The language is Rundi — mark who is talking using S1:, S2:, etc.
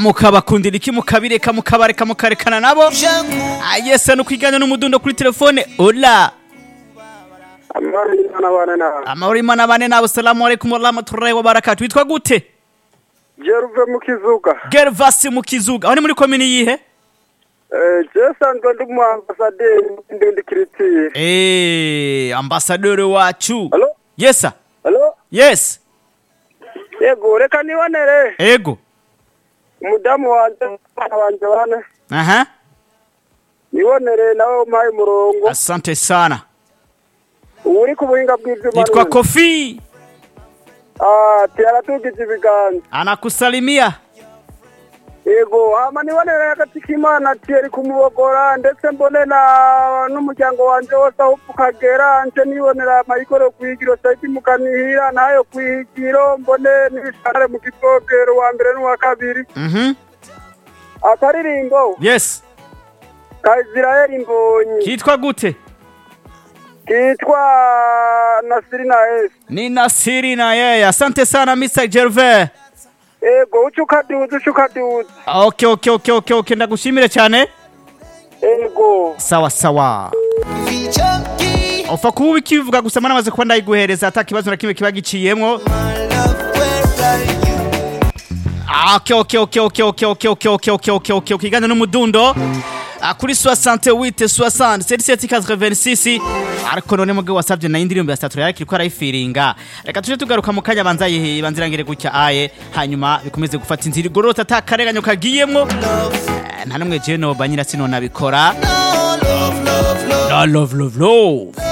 S1: mukabakundira iki mukabireka mukabareka mukarekana nabo Ah, yese no kwigana n'umudundo kuri telefone ola
S2: amahoro y'imana abana nawe
S1: amahoro y'imana bane nabo salamu alaikum warahmatullahi wabarakatu witwa gute
S2: jeruve mu kizuga
S1: gervasi mu kizuga aho ni muri komini yihe
S2: Eh, je sanzwe ndi umu ambasaderi ndindi kiritire
S1: Eh, ambasaderi wacu
S2: halo
S1: yesa
S2: halo
S1: yes
S2: yego reka nibonere
S1: ego
S2: umudamu wanje abana banje bane
S1: aha
S2: nibonere nawe umpaye umurongo
S1: asante sana
S2: uri ku buhinga bw'ivyuma
S1: nitwa
S2: none.
S1: kofi
S2: Ah, tiyaratugije ibiganza
S1: anakusalimia
S2: yego hama nibonere hagati k'imana tiyeri kumubogora ndetse mbone na n'umuryango wanje wose aho ukagera nce nibonera amayikoro kwigiro saiti mukanihira nayo kwigiro mbone n'ibishare mu gisogero wa mbere n'uwa kabiri
S1: mhm
S2: akaririmbo
S1: yes
S2: ka Israeli mbonyi
S1: kitwa gute
S2: kitwa Nasiri na Esi
S1: ni nasiri na yeye asante sana mr gervais
S2: ego uca ukaduza uca ukaduza
S1: okay okay okay okay okay ndagushimire cyane
S2: ego
S1: sawa sawa upfa kuba ubikivuga gusa mana amaze kuba ndayiguhereza ata kibazo na kimwe kiba giciyemwo Ah, okay okay okay okay okay okay okay okay okay okay okay okay igana n'umudundo Ah, kuri 68 60 77 86 ariko none mugabo wasabye na indirimbo ya Statura yari kiriko arayifiringa reka tuje tugaruka mu kanya banza yihe banzirangire gutya aye hanyuma bikomeze gufata inzira igorota atakareganyo kagiyemwo Eh, nta numwe je no banyira sino nabikora love love love